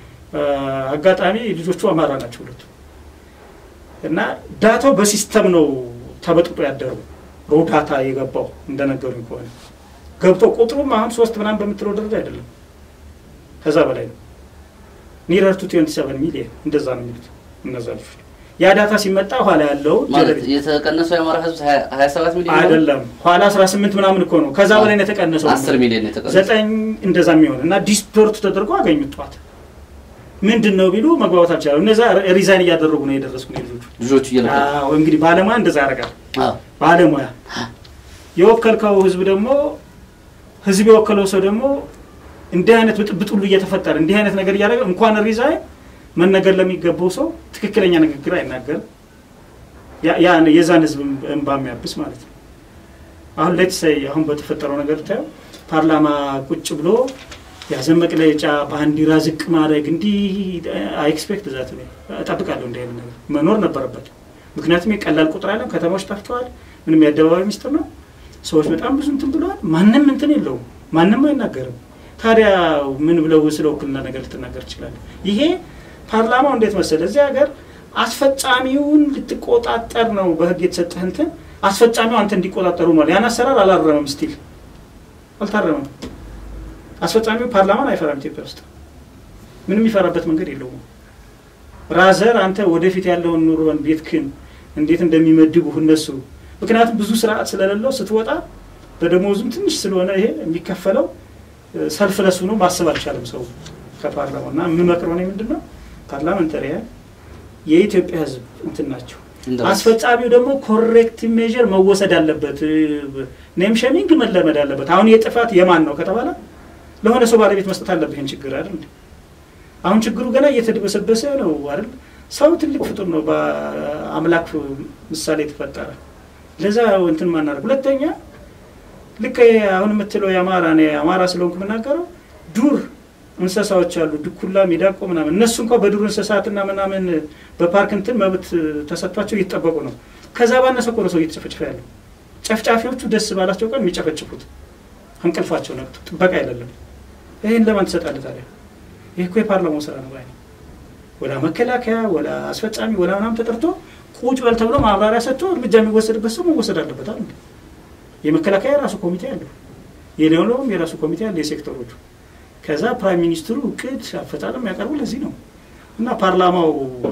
አጋጣሚ ልጆቹ አማራ ናቸው ሁለቱ እና ዳታው በሲስተም ነው ተበጥጦ ያደረው። ሮዳታ የገባው እንደነገሩኝ ከሆነ ገብቶ ቁጥሩም አሁን ሶስት ምናምን በምትለው ደረጃ አይደለም፣ ከዛ በላይ ነው። ኒረር ቱ ትዌንቲ ሰቨን ሚሊየን እንደዛ ነው የሚሉት እነዛ ልጆች። ያ ዳታ ሲመጣ ኋላ ያለው
ማለት የተቀነሰው የአማራ ህዝብ ሀያ ሰባት ሚሊዮን
አይደለም፣ ኋላ አስራ ስምንት ምናምን እኮ ነው። ከዛ በላይ ነው የተቀነሰው።
አስር ሚሊዮን የተቀነሰው
ዘጠኝ እንደዛ የሚሆን እና ዲስቶርት ተደርጎ አገኙት ጠዋት ምንድን ነው ቢሉ መግባባት አልቻሉ። እነዛ ሪዛይን እያደረጉ ነው የደረስኩ ልጆቹ
ልጆቹ እየለቀቁ
አዎ፣ እንግዲህ ባለሙያ እንደዛ ያደርጋል።
አዎ።
ባለሙያ የወከልከው ህዝብ ደግሞ ህዝብ የወከለው ሰው ደግሞ እንዲህ አይነት ብጥብጥ ሁሉ እየተፈጠረ እንዲህ አይነት ነገር እያደረገ እንኳን ሪዛይን መነገር ለሚገባው ሰው ትክክለኛ ንግግር አይናገርም። ያ- ያ የዛን ህዝብ እንባ የሚያብስ ማለት ነው። አሁን ሌት ሰይ አሁን በተፈጠረው ነገር ታየው ፓርላማ ቁጭ ብሎ የሀዘን መግለጫ ባንዲራ ዝቅ ማድረግ እንዲህ ኤክስፔክት ዛት እጠብቃለሁ። እንዲህ አይነት ነገር መኖር ነበረበት። ምክንያቱም የቀላል ቁጥር አለም ከተማዎች ጠፍተዋል። ምንም የአደባባይ ሚስጥር ነው። ሰዎች በጣም ብዙ እንትን ብለዋል። ማንም እንትን የለውም። ማንም አይናገርም። ታዲያ ምን ብለው ስለ ውክልና ነገር ልትናገር ትችላለህ? ይሄ ፓርላማው እንዴት መሰለ እዚህ ሀገር አስፈጻሚውን ልትቆጣጠር ነው በህግ የተሰጠህ እንትን አስፈጻሚው አንተ እንዲቆጣጠሩ ነው። ያን አሰራር አላረመም፣ ስቲል አልታረመም። አስፈጻሚው ፓርላማን አይፈራም። ኢትዮጵያ ውስጥ ምንም የሚፈራበት መንገድ የለውም። ራዘር አንተ ወደፊት ያለውን ኑሮን ቤትክን እንዴት እንደሚመድቡህ እነሱ ምክንያቱም ብዙ ስርዓት ስለሌለው ስትወጣ በደሞዙም ትንሽ ስለሆነ ይሄ የሚከፈለው ሰልፍ ለሱ ነው ማሰብ አልቻለም ሰው ከፓርላማ እና የምመክረው እኔ ምንድን ነው ፓርላመንታሪያን የኢትዮጵያ ህዝብ እንትን ናቸው።
እንደራስ
አስፈጻሚው ደግሞ ኮሬክት ሜዥር መወሰድ አለበት። ኔም ሸሚንግ መለመድ አለበት። አሁን የጥፋት የማን ነው ከተባለ ለሆነ ሰው ባለቤት መስጠት አለብህ። ይህን ችግር አይደል እንዴ? አሁን ችግሩ ገና እየተደበሰበሰ ነው አይደል? ሰው ትልቅ ፍጡር ነው፣ በአምላክ ምሳሌ የተፈጠረ ለዛ እንትን ማናደርግ። ሁለተኛ ልክ አሁን የምትለው የአማራ እኔ አማራ ስለሆንኩ የምናገረው ዱር እንስሳዎች አሉ፣ ድኩላ፣ ሚዳቆ ምናምን እነሱ እንኳ በዱር እንስሳትና ምናምን በፓርክ እንትን መብት ተሰጥቷቸው እየተጠበቁ ነው። ከዛ ባነሰ እኮ ነው ሰው እየተጨፈጨፈ ያለው። ጨፍጫፊዎቹ ደስ ባላቸው ቀን የሚጨፈጭፉት እንቅልፋቸው ነቅቶ ጥበቃ አይደለም። ይህን ለማን ትሰጣለህ ታዲያ? ይህ እኮ የፓርላማው ስራ ነው ባይ ወላ መከላከያ ወላ አስፈጻሚ ወላ ምናምን ተጠርቶ ቁጭ በል ተብሎ ማብራሪያ ሰጥቶ እርምጃ የሚወሰድበት ሰው መወሰድ አለበት አይደል? የመከላከያ የራሱ ኮሚቴ አለው፣ የሌላውም የራሱ ኮሚቴ አለ፣ የሴክተሮቹ ከዛ ፕራይም ሚኒስትሩ እቅድ አፈጻጸም ያቀርቡ ለዚህ ነው እና ፓርላማው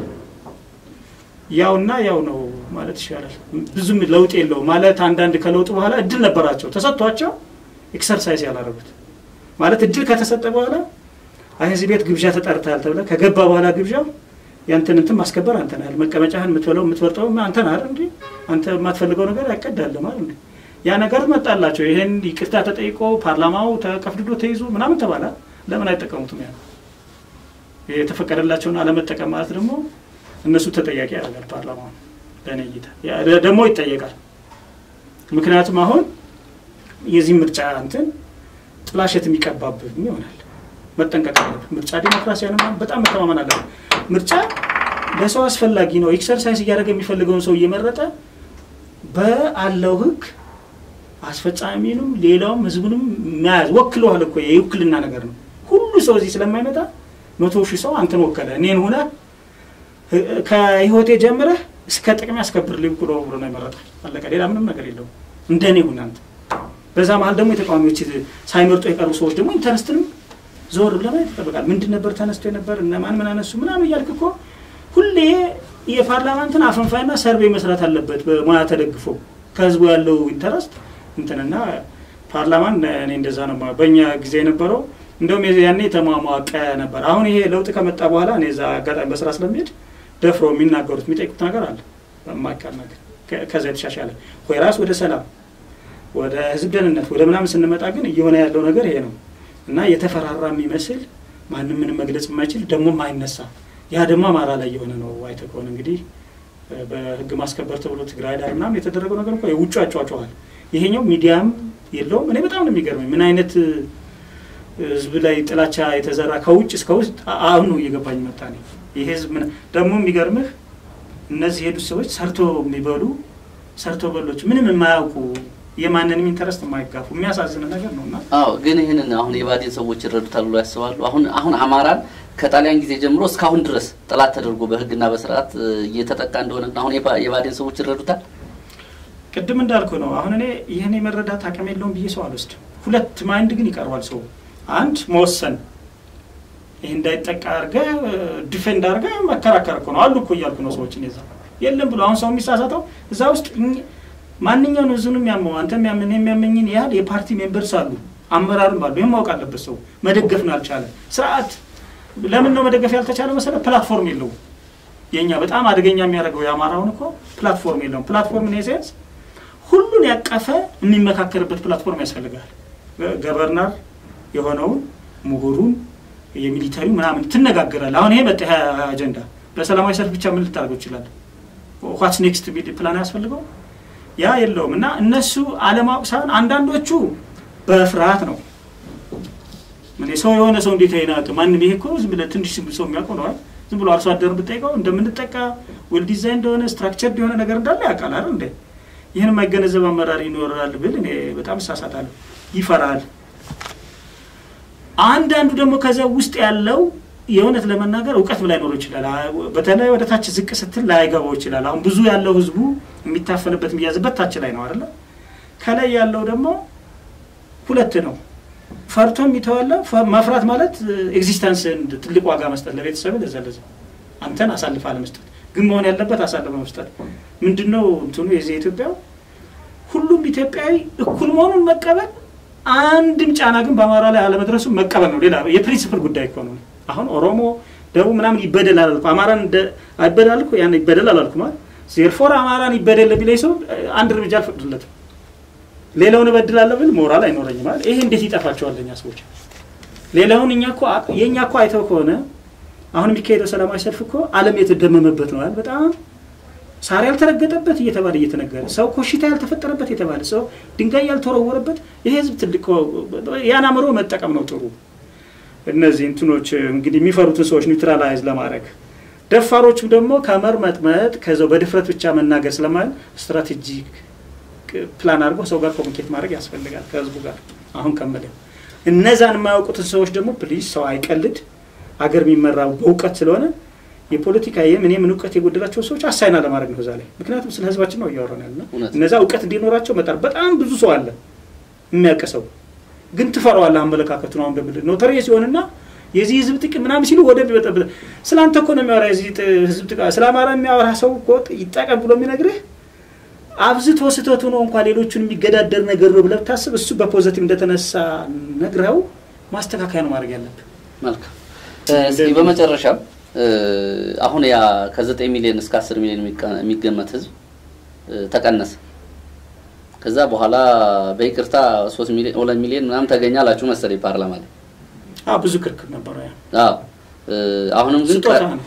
ያውና ያው ነው ማለት ይሻላል። ብዙም ለውጥ የለው ማለት አንዳንድ ከለውጡ በኋላ እድል ነበራቸው ተሰጥቷቸው ኤክሰርሳይዝ ያላረጉት ማለት እድል ከተሰጠ በኋላ አይ እዚህ ቤት ግብዣ ተጠርተሃል ተብለህ ከገባ በኋላ ግብዣው ያንተን እንትን ማስከበር አንተ ነህ። መቀመጫህን የምትበለው የምትወርጠው አንተ ነህ አይደል እንዴ? አንተ የማትፈልገው ነገር አይቀዳልም አይደል እንዴ? ያ ነገር መጣላቸው። ይሄን ይቅርታ ተጠይቆ ፓርላማው ተቀፍድዶ ተይዞ ምናምን ተባለ። ለምን አይጠቀሙትም? ያ የተፈቀደላቸውን አለመጠቀም ማለት ደግሞ እነሱ ተጠያቂ ያደርጋል ፓርላማው። በእኔ እይታ ያ ደግሞ ይጠየቃል። ምክንያቱም አሁን የዚህ ምርጫ እንትን ጥላሸት የሚቀባብህ ይሆናል። መጠንቀቅ አለብህ። ምርጫ ዲሞክራሲያን በጣም መተማመን አለብህ። ምርጫ ለሰው አስፈላጊ ነው። ኤክሰርሳይዝ እያደረገ የሚፈልገውን ሰው እየመረጠ በአለው ህግ አስፈጻሚንም ሌላውም ህዝቡንም መያዝ ወክለዋል እኮ የውክልና ነገር ነው። ሁሉ ሰው እዚህ ስለማይመጣ መቶ ሺህ ሰው አንተን ወከለ እኔን ሆነ ከህይወቴ ጀምረህ እስከ ጥቅሜ ያስከብርልኝ ብሎ ብሎ ነው የመረጠህ። አለቀ። ሌላ ምንም ነገር የለውም። እንደኔ ሁን አንተ። በዛ መሀል ደግሞ የተቃዋሚዎች ሳይመርጡ የቀሩ ሰዎች ደግሞ ኢንተረስትንም ዞር ለማየት ይጠበቃል። ምንድን ነበር ተነስቶ የነበር እነማን ምን አነሱ ምናምን እያልክ እኮ ሁሌ የፓርላማ እንትን አፈንፋይና ሰርቬይ መስራት አለበት በሙያ ተደግፎ ከህዝቡ ያለው ኢንተረስት እንትንና ፓርላማን እኔ እንደዛ ነው የማየው። በእኛ ጊዜ የነበረው እንደውም ያኔ የተሟሟቀ ነበር። አሁን ይሄ ለውጥ ከመጣ በኋላ እኔ እዛ አጋጣሚ በስራ ስለሚሄድ ደፍሮ የሚናገሩት የሚጠይቁት ነገር አለ በማይቀር ነገር ከዛ የተሻሻለ ወይ ራስ ወደ ሰላም ወደ ህዝብ ደህንነት ወደ ምናምን ስንመጣ ግን እየሆነ ያለው ነገር ይሄ ነው እና የተፈራራ የሚመስል ማንም ምንም መግለጽ የማይችል ደግሞ ማይነሳ ያ ደግሞ አማራ ላይ የሆነ ነው። አይተህ ከሆነ እንግዲህ በህግ ማስከበር ተብሎ ትግራይ ላይ ምናምን የተደረገው ነገር እንኳ የውጭ አጫዋቸዋል። ይሄኛው ሚዲያም የለውም። እኔ በጣም ነው የሚገርመኝ ምን አይነት ህዝብ ላይ ጥላቻ የተዘራ ከውጭ እስከ ውስጥ አሁን ነው እየገባኝ መጣ። እኔ ይህ ህዝብ ደግሞ የሚገርምህ እነዚህ የሄዱት ሰዎች ሰርቶ የሚበሉ ሰርቶ በሎች ምንም የማያውቁ የማንንም ኢንተረስት የማይጋፉ የሚያሳዝን ነገር ነው እና
አዎ ግን ይህንን አሁን የባዴን ሰዎች ይረዱታል ብሎ ያስባሉ። አሁን አሁን አማራን ከጣሊያን ጊዜ ጀምሮ እስካሁን ድረስ ጠላት ተደርጎ በህግና በስርዓት እየተጠቃ እንደሆነ አሁን የባዴን ሰዎች ይረዱታል።
ቅድም እንዳልኩ ነው። አሁን እኔ ይህን የመረዳት አቅም የለውም ብዬ ሰው አልወስድም። ሁለት ማይንድ ግን ይቀርባል ሰው አንድ መወሰን ይህ እንዳይጠቃ አድርገህ ዲፌንድ አድርገህ መከራከር እኮ ነው አሉ እኮ እያልኩ ነው ሰዎችን የዛ የለም ብሎ አሁን ሰው የሚሳሳተው እዛ ውስጥ ማንኛውን ህዝቡንም ያመው አንተም ያምን የሚያመኝን ያህል የፓርቲ ሜምበርስ አሉ አመራርም አሉ። ይህም ማወቅ አለበት ሰው መደገፍ ነው ያልቻለ ስርዓት ለምን ነው መደገፍ ያልተቻለ መሰለ ፕላትፎርም የለውም። የኛ በጣም አደገኛ የሚያደርገው የአማራውን እኮ ፕላትፎርም የለውም። ፕላትፎርም ኔሴንስ ሁሉን ያቀፈ የሚመካከርበት ፕላትፎርም ያስፈልጋል። ገቨርነር የሆነውን ምሁሩን የሚሊተሪ ምናምን ትነጋገራል። አሁን ይሄ መጣ አጀንዳ በሰላማዊ ሰልፍ ብቻ ምን ልታደርገው ይችላል? ዋትስ ኔክስት ፕላን ያስፈልገው ያ የለውም። እና እነሱ አለማወቅ ሳይሆን አንዳንዶቹ በፍርሃት ነው። ምን ሰው የሆነ ሰው እንዴት አይናቅ ማንም ይሄ እኮ ዝም ብለህ ትንሽ ሰው የሚያውቀው ነው። ዝም ብሎ አርሶ አደር ብጠይቀው እንደምንጠቃ ዌል ዲዛይን እንደሆነ ስትራክቸር የሆነ ነገር እንዳለ ያውቃል አይደል እንዴ? ይህን የማይገነዘብ አመራር ይኖራል ብል እኔ በጣም እሳሳታለሁ። ይፈራል። አንዳንዱ ደግሞ ከዛ ውስጥ ያለው የእውነት ለመናገር እውቀት ላይኖረው ይችላል። በተለይ ወደ ታች ዝቅ ስትል ላይገባው ይችላል። አሁን ብዙ ያለው ህዝቡ የሚታፈልበት የሚያዝበት ታች ላይ ነው አይደለ? ከላይ ያለው ደግሞ ሁለት ነው። ፈርቶ የሚተዋለ መፍራት ማለት ኤግዚስተንስን ትልቅ ዋጋ መስጠት ለቤተሰብ ለዛ ለዛ አንተን አሳልፈ አለመስጠት ግን መሆን ያለበት አሳልፈ መስጠት ምንድነው እንትኑ የዚህ ኢትዮጵያው ሁሉም ኢትዮጵያዊ እኩል መሆኑን መቀበል አንድም ጫና ግን በአማራ ላይ አለመድረሱ መቀበል ነው። ሌላ የፕሪንሲፕል ጉዳይ እኮ ነው። አሁን ኦሮሞ ደቡብ ምናምን ይበደል አላልኩ፣ አማራን አይበደል እኮ ያን ይበደል አላልኩ ማለት ዜርፎር አማራን ይበደል ቢለኝ ሰው አንድ እርምጃ አልፈቅድለትም። ሌላውን እበድላለሁ ብል ሞራል አይኖረኝም ማለት ይሄ እንዴት ይጠፋቸዋል ለኛ ሰዎች? ሌላውን እኛ እኮ የእኛ እኮ አይተው ከሆነ አሁን የሚካሄደው ሰላማዊ ሰልፍ እኮ ዓለም የተደመመበት ነው። በጣም ሳር ያልተረገጠበት እየተባለ እየተነገረ ሰው ኮሽታ ያልተፈጠረበት የተባለ ሰው ድንጋይ ያልተወረወረበት ይሄ ህዝብ ትልቅ ያን አእምሮ መጠቀም ነው ጥሩ። እነዚህ እንትኖች እንግዲህ የሚፈሩትን ሰዎች ኒውትራላይዝ ለማድረግ ደፋሮቹም ደግሞ ከመርመጥመጥ ከዛው በድፍረት ብቻ መናገር ስለማለት ስትራቴጂክ ፕላን አድርጎ ሰው ጋር ኮሚኒኬት ማድረግ ያስፈልጋል ከህዝቡ ጋር። አሁን ከምል እነዛን የማያውቁትን ሰዎች ደግሞ ፕሊዝ ሰው አይቀልድ። አገር የሚመራው በእውቀት ስለሆነ የፖለቲካ የምን የምን እውቀት የጎደላቸው ሰዎች አሳይና ለማድረግ ነው እዛ ላይ። ምክንያቱም ስለ ህዝባችን ነው እያወራን ያለ እነዛ እውቀት እንዲኖራቸው መጣር በጣም ብዙ ሰው አለ የሚያውቅ ሰው ግን ትፈራዋለህ። አመለካከቱ ነው እንደምል ኖተሪ ሲሆንና የዚህ ህዝብ ጥቅም ምናምን ሲሉ ወደ ቢበጠብጥ ስለ አንተ እኮ ነው የሚያወራ የዚህ ህዝብ ጥቅም ስለ አማራ የሚያወራ ሰው እኮ ይጠቀም ብሎ የሚነግርህ አብዝቶ ስህተቱ ነው እንኳን ሌሎቹን የሚገዳደር ነገር ነው ብለህ ብታስብ እሱ በፖዘቲቭ እንደተነሳ ነግረው ማስተካከያ ነው ማድረግ ያለብህ።
መልካም። እስኪ በመጨረሻ አሁን ያ ከዘጠኝ ሚሊዮን እስከ አስር ሚሊዮን የሚገመት ህዝብ ተቀነሰ። ከዛ በኋላ በይቅርታ ሶስት ሚሊዮን ሁለት ሚሊዮን ምናምን ተገኘ አላችሁ መሰለኝ ፓርላማ ላይ።
አዎ ብዙ ክርክር ነበረ። ያ
አዎ አሁንም ግን
ስጦታ ነው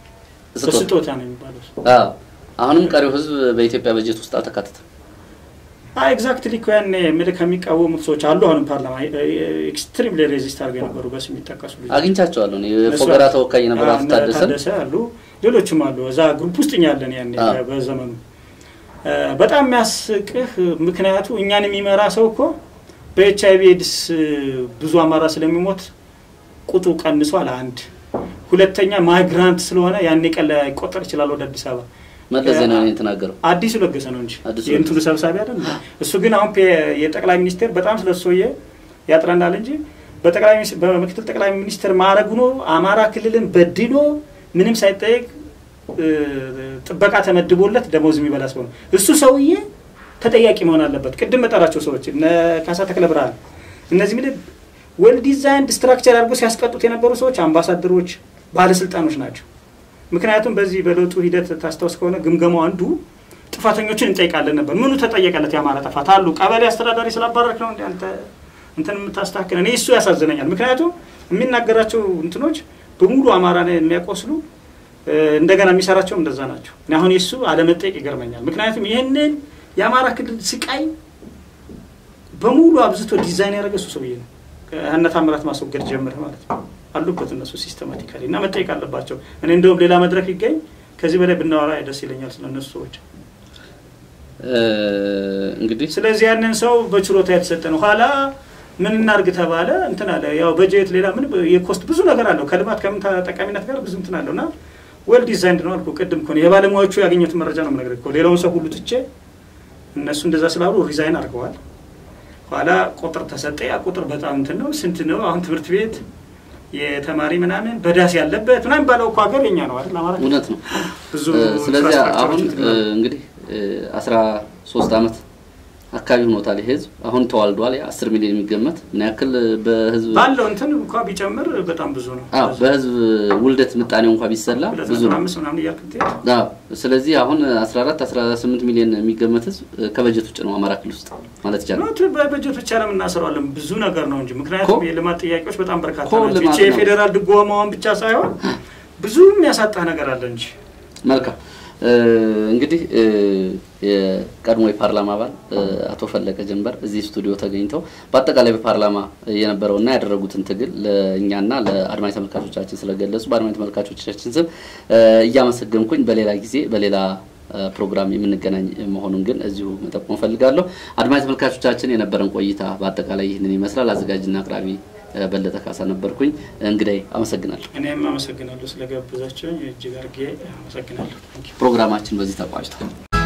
ስጦታ ነው የሚባለው።
አዎ አሁንም ቀሪው ህዝብ በኢትዮጵያ በጀት ውስጥ አልተካተተም።
አይ ኤግዛክትሊ እኮ ያኔ ምልክ ከሚቃወሙት ሰዎች አሉ። አሁንም ፓርላማ ኤክስትሪምሊ ሬዚስት አድርገው የነበሩ በስ የሚጠቀሱ ልጆች
አግኝቻቸዋለሁ። የፎገራ ተወካይ የነበሩ አቶ
ታደሰ አሉ፣ ሌሎችም አሉ። እዛ ግሩፕ ውስጥ እኛ ያለን ያኔ በዘመኑ በጣም የሚያስቅህ ምክንያቱ እኛን የሚመራ ሰው እኮ በኤች አይቪ ኤድስ ብዙ አማራ ስለሚሞት ቁጥሩ ቀንሷል። አንድ ሁለተኛ ማይግራንት ስለሆነ ያኔ ቀን ላይ ይቆጠር ይችላል ወደ አዲስ አበባ
መለስ ዜናዊ የተናገረው
አዲሱ ለገሰ ነው እንጂ
አዲሱ
የእንትኑ ሰብሳቢ አይደል። እሱ ግን አሁን የጠቅላይ ሚኒስቴር በጣም ስለሰውየ ያጥረናል እንጂ በጠቅላይ በምክትል ጠቅላይ ሚኒስትር ማዕረግ ሆኖ አማራ ክልልን በድሎ ምንም ሳይጠየቅ ጥበቃ ተመድቦለት ደሞዝ የሚበላ ሰው ነው። እሱ ሰውዬ ተጠያቂ መሆን አለበት። ቅድም መጠራቸው ሰዎች እነ ካሳ ተክለ ብርሃን እነዚህ ምድ ዌል ዲዛይንድ ስትራክቸር አድርጎ ሲያስቀጡት የነበሩ ሰዎች አምባሳደሮች፣ ባለስልጣኖች ናቸው። ምክንያቱም በዚህ በለውጡ ሂደት ታስታውስ ከሆነ ግምገማው አንዱ ጥፋተኞችን እንጠይቃለን ነበር። ምኑ ተጠየቀለት? የአማራ ጥፋት አሉ። ቀበሌ አስተዳዳሪ ስላባረክ ነው አንተ እንትን የምታስተካክል። እኔ እሱ ያሳዝነኛል። ምክንያቱም የሚናገራቸው እንትኖች በሙሉ አማራ የሚያቆስሉ እንደገና የሚሰራቸውም እንደዛ ናቸው። አሁን የሱ አለመጠየቅ ይገርመኛል። ምክንያቱም ይህንን የአማራ ክልል ስቃይ በሙሉ አብዝቶ ዲዛይን ያደረገ እሱ ሰውዬ ነው። ከህነት አምራት ማስወገድ ጀምረህ ማለት ነው አሉበት እነሱ ሲስተማቲካሊ እና መጠየቅ አለባቸው። እኔ እንደውም ሌላ መድረክ ይገኝ ከዚህ በላይ ብናወራ ደስ ይለኛል ስለ እነሱ ሰዎች።
እንግዲህ
ስለዚህ ያንን ሰው በችሎታ የተሰጠ ነው። ኋላ ምን እናርግ ተባለ እንትን አለ። ያው በጀት ሌላ ምን የኮስት ብዙ ነገር አለው ከልማት ከምን ጠቃሚነት ጋር ብዙ እንትን አለው እና ዌል ዲዛይንድ ነው አልኩ ቅድም እኮ የባለሙያዎቹ ያገኘሁትን መረጃ ነው የምነግርህ እኮ ሌላውን ሰው ሁሉ ትቼ እነሱ እንደዛ ስላሉ ሪዛይን አድርገዋል። ኋላ ቁጥር ተሰጠ። ያ ቁጥር በጣም እንትን ነው። ስንት ነው አሁን ትምህርት ቤት የተማሪ ምናምን በዳስ ያለበት ምናምን ባለው እኮ ሀገር የኛ ነው አይደል? አማራ
እውነት ነው።
ብዙ
ስለዚህ
ኢንፍራስትራክቸሮች
አሁን
እንትን ይላሉ።
እንግዲህ አስራ ሶስት አመት አካባቢ ሆኖታል። ይህ ህዝብ አሁን ተዋልዷል። አስር ሚሊዮን የሚገመት ምን ያክል በህዝብ
ባለው እንትን እንኳ ቢጨምር በጣም ብዙ ነው።
አዎ በህዝብ ውልደት ምጣኔው እንኳ ቢሰላ
ሁለት
ብዙ
ነጥብ
ነው።
አምስት ምናምን እያልክ ብትሄድ
አዎ ስለዚህ አሁን 14 18 ሚሊዮን የሚገመት ህዝብ ከበጀት ውጭ ነው አማራ ክልል ውስጥ ማለት ይቻላል።
ኖት በበጀት ብቻ ለምን እናስረዋለን? ብዙ ነገር ነው እንጂ ምክንያቱም
እኮ
የልማት ጥያቄዎች በጣም በርካታ
እኮ
ናቸው።
ልማት
ይቺ
ነው።
የፌዴራል ድጎማውን ብቻ ሳይሆን ብዙ የሚያሳጣህ ነገር አለ እንጂ
መልካም እ፣ እንግዲህ እ፣ የቀድሞ የፓርላማ አባል እ፣ አቶ ፈለቀ ጀንበር እዚህ ስቱዲዮ ተገኝተው በአጠቃላይ በፓርላማ የነበረውና ያደረጉትን ትግል ለእኛና ለአድማጭ ተመልካቾቻችን ስለገለጹ በአድማጭ ተመልካቾቻችን ስም እ፣ እያመሰገንኩኝ በሌላ ጊዜ በሌላ እ፣ ፕሮግራም የምንገናኝ መሆኑን ግን እዚሁ መጠቆም እፈልጋለሁ። አድማጭ ተመልካቾቻችን የነበረን ቆይታ በአጠቃላይ ይህንን ይመስላል። አዘጋጅና አቅራቢ እ፣ በለጠ ካሳ ነበርኩኝ። እንግዳይ አመሰግናለሁ።
እኔም አመሰግናለሁ ስለጋበዛቸው እጅግ አድርጌ አመሰግናለሁ።
ፕሮግራማችን በዚህ ተቋጭቷል።